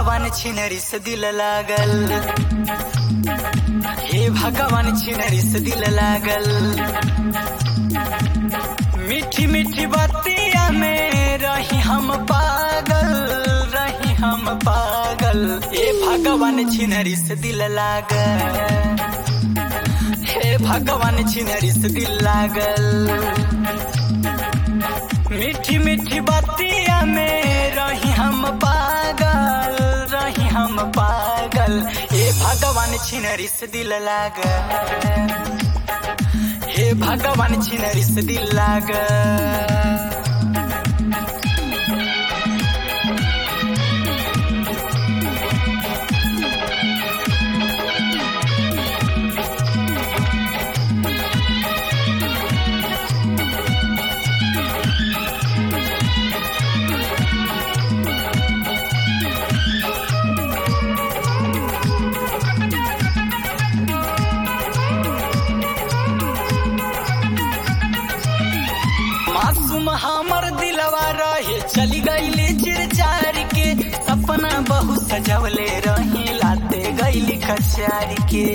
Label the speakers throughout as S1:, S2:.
S1: भगवान छिनरी से दिल लागल हे भगवान छिनरी से दिल लागल मीठी मीठी बतिया में रही हम पागल रही हम पागल हे भगवान छिनरी से दिल लागल हे भगवान छिनरी से दिल लागल मीठी मीठी बतिया में रही हम पागल रही हम पागल हे भगवान छिनरी से दिल लागल हे भगवान छिनरी से दिल लागल मासूम हमर दिलवा रहे चली गईली चिरचार के सपना बहु सजवले रही लाते गईली कचार के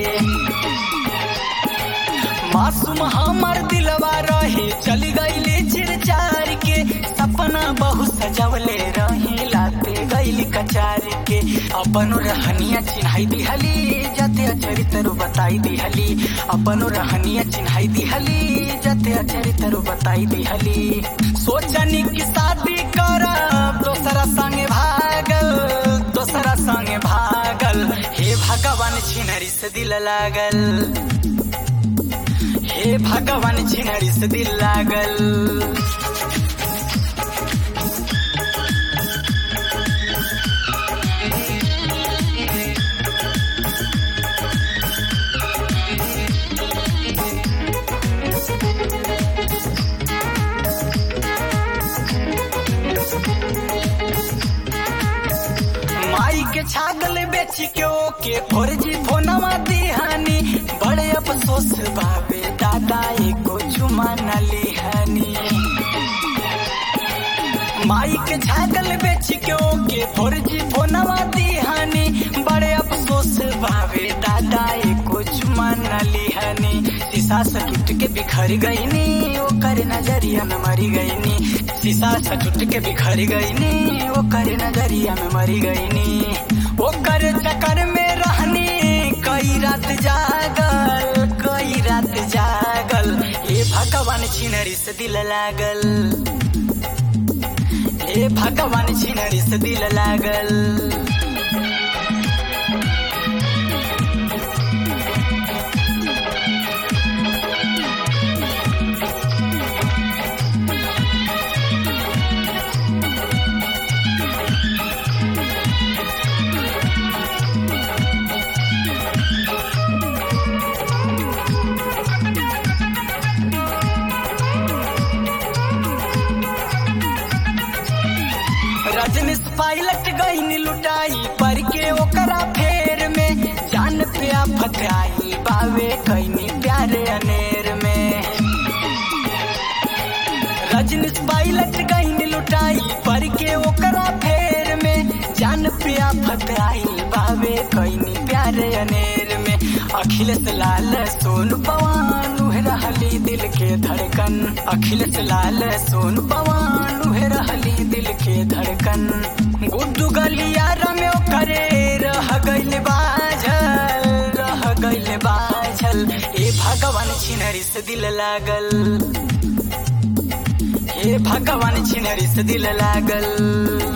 S1: मासूम हमर दिलवा रहे चली गईली चिरचार के सपना बहु सजवले रही लाते गईली कचार के अपन रहनिया चिन्हाई दिहली जते चरित्र बताई दिहली अपन रहनिया चिन्हाई दिहली जते चरित्र बताई दिहली सोचनी की शादी करब दोसरा संगे भागल दोसरा संगे भागल हे भगवान छिनरी से दिल लागल हे भगवान छिनरी से दिल लागल माई के छागल बेच के ओके फौरजी फोनवा दिहानी बड़े अफसोस बाबे दादा एको चुमा न लिहानी माई के छागल बेच के ओके फौरजी फोनवा दिहानी बड़े अफसोस बाबे दादा एको चुमा न लिहानी शीशा से टूट के बिखर गईनी ओकर नजरिया में मरी गईनी शीशा से टूट के बिखर गईनी ओकर नजरिया में मरी गईनी ओकर चक्कर में रहनी कई रात जागल कई रात जागल हे भगवान छिनरी से दिल लागल हे भगवान छिनरी से दिल लागल रजनीश पायलट गईन लुटाई पर के ओकरा फेर में जान पे आफत आई बावे कईनी प्यारे अनेर में रजनीश पायलट गईन लुटाई पर के ओकरा फेर में जान पे आफत आई बावे कईनी प्यारे अनेर में अखिलेश लाल सोन पवन उहे रहली दिल के धड़कन अखिलेश लाल सोन पवन उहे रहली दिल के धड़कन गुड्डू गलियार में ओकरे रह गइल बाझल रह गइल बाझल ए भगवान छिनरी से दिल लागल हे भगवान छिनरी से दिल लागल